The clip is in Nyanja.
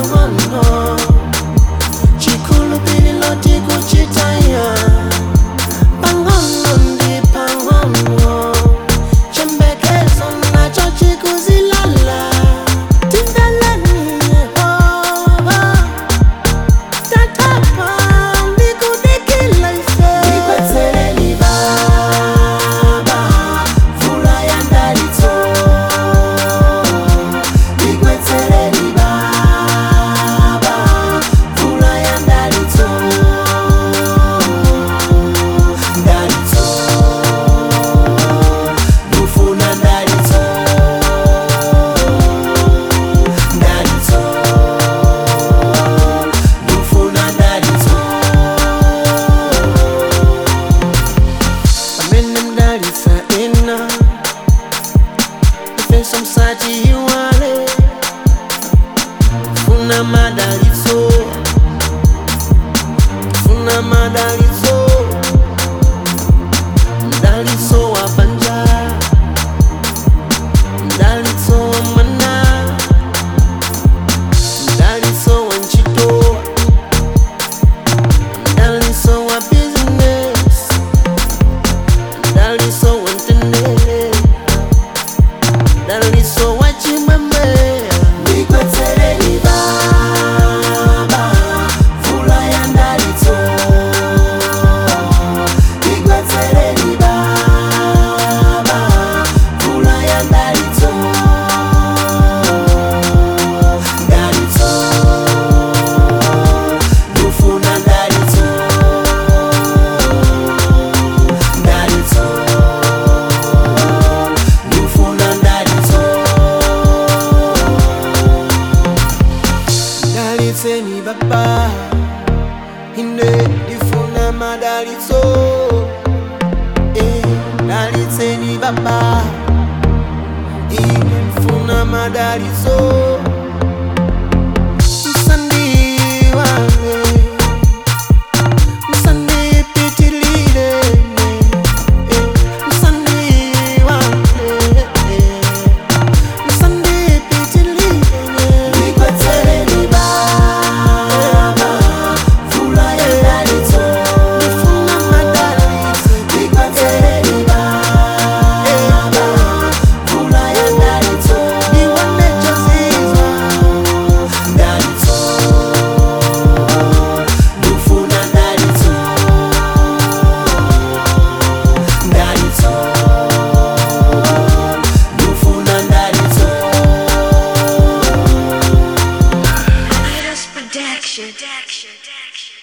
pang'ono chikhulupiliro tikuchitaya pang'ono ndi pang'ono chembekezo nacho chikuzilala timveleni yehova tatapa ndikudikila ife ndikwetsereni baba mvula ya ndalitso ndikwetsereni baba mvula ya ndalitso ndalitso ndufuna ndalitso ndalitso ndufuna ndalitso pamene mdalitsa ena ifenso msachiyiwale funa madalitso funa madalitso mdalitso wa banja mdalitso wa mwana mdalitso wa ntchito mdalitso wa business mdalitso wa mtendere mdalitso wa chimwemwe ndikwetsereni baba mvula ya ndalitso ndikwetsereni baba mvula ya ndalitso ndalitso ndufuna ndalitso ndalitso ndufuna ndalitso ndalitseni baba ine ndifuna madalitso Eh, ndalitseni baba ine ndifuna madalitso msandiwale msandipitilile eh, msandiwale eh. Ndikwetsereni baba mvula ya ndalitso ndifuna madalitso ndikwetsereni baba mvula ya ndalitso ndiwane chozizwa ndalitso ndifuna ndalitso ndalitso ndifuna ndalitso Virus Production.